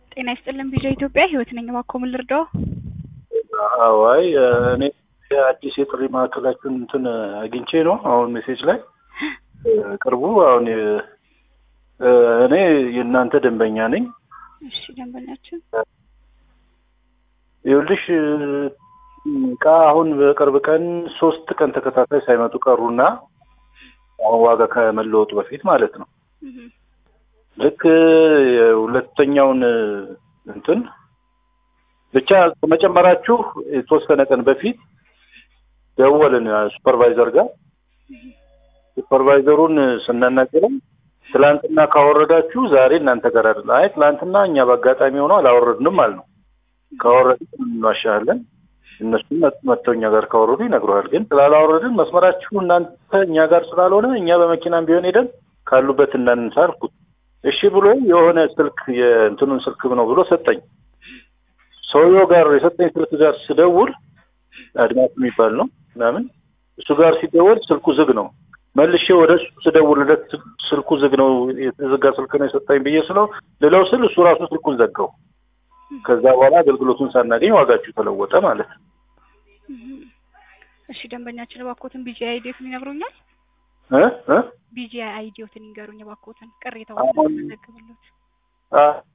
ጤና ይስጥልን ቪዲዮ ኢትዮጵያ ህይወት ነኝ። እባክዎ ምን ልርዳው? አዋይ እኔ የአዲስ የጥሪ ማዕከላችሁን እንትን አግኝቼ ነው አሁን ሜሴጅ ላይ ቅርቡ አሁን እኔ የእናንተ ደንበኛ ነኝ። እሺ ደንበኛችን ይኸውልሽ እቃ አሁን በቅርብ ቀን ሶስት ቀን ተከታታይ ሳይመጡ ቀሩና አሁን ዋጋ ከመለወጡ በፊት ማለት ነው። ልክ የሁለተኛውን እንትን ብቻ ከመጨመራችሁ የተወሰነ ቀን በፊት ደወልን ሱፐርቫይዘር ጋር። ሱፐርቫይዘሩን ስናናገረው ትላንትና ካወረዳችሁ ዛሬ እናንተ ጋር አይደለም። አይ ትላንትና እኛ በአጋጣሚ ሆኖ አላወረድንም አለ ነው። ካወረድን እንዋሻለን። እነሱም መጥተው እኛ ጋር ካወረዱ ይነግረዋል። ግን ስላላወረድን መስመራችሁ እናንተ እኛ ጋር ስላልሆነ እኛ በመኪናም ቢሆን ሄደን ካሉበት እናንሳ አልኩት። እሺ ብሎ የሆነ ስልክ የእንትኑን ስልክ ነው ብሎ ሰጠኝ። ሰውየው ጋር የሰጠኝ ስልክ ጋር ስደውል አድማስ የሚባል ነው ምናምን እሱ ጋር ሲደወል ስልኩ ዝግ ነው። መልሼ ወደ እሱ ስደውልለት ስልኩ ዝግ ነው፣ የተዘጋ ስልክ ነው የሰጠኝ ብዬ ስለው ልለው ስል እሱ ራሱ ስልኩን ዘጋው። ከዛ በኋላ አገልግሎቱን ሳናገኝ ዋጋችሁ ተለወጠ ማለት ነው። እሺ ደንበኛችን እባክዎትን ቢጂአይ አይዲዎትን ይነግሩኛል? እ እ ቢጂአይ አይዲዎትን ይንገሩኝ እባክዎትን ቅሬታውን ዘግብሎት